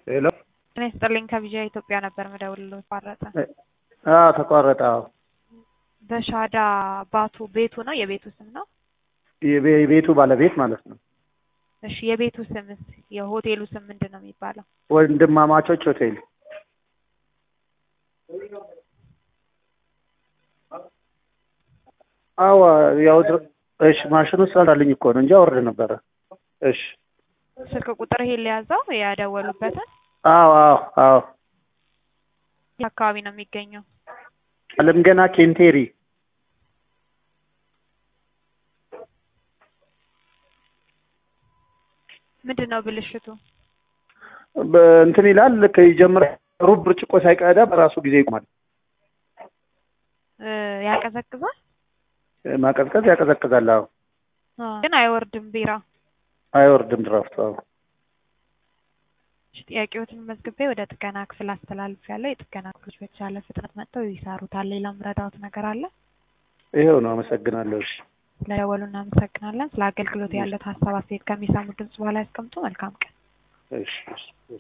ሄሎ ጤና ይስጥልኝ ከቪዥያ ኢትዮጵያ ነበር ምደውልልዎት ተቋረጠ። አዎ ተቋረጠ። አዎ በሻዳ ባቱ ቤቱ ነው የቤቱ ስም ነው? የቤ- የቤቱ ባለቤት ማለት ነው። እሺ የቤቱ ስምስ የሆቴሉ ስም ምንድን ነው የሚባለው? ወንድማማቾች ሆቴል አዎ ያው ድር- እሺ ማሽኑ ሰራልኝ እኮ ነው እንጂ አወርድ ነበረ። እሺ ስልክ ቁጥር ይሄን ሊያዘው ያደወሉበትን አዎ አዎ አዎ የት አካባቢ ነው የሚገኘው? አለም ገና ኬንቴሪ ምንድን ነው ብልሽቱ? እንትን ይላል ልክ ይጀምራል። ሩብ ብርጭቆ ሳይቀዳ በራሱ ጊዜ ይቆማል። እ ያቀዘቅዛል ማቀዝቀዝ ያቀዘቅዛል። አዎ ግን አይወርድም ቢራ። አይወርድም ድራፍቱ። አዎ እሺ፣ ጥያቄዎትን መዝግቤ ወደ ጥገና ክፍል አስተላልፍ ያለው የጥገና ክፍሎች በተቻለ ፍጥነት መጥተው ይሰሩታል። ሌላም ረዳት ነገር አለ? ይኸው ነው። አመሰግናለሁ። እሺ ስለደወሉ እናመሰግናለን። ስለ አገልግሎት ያለት ሀሳብ አስተያየት ከሚሰሙ ድምጽ በኋላ ያስቀምጡ። መልካም ቀን። እሺ እሺ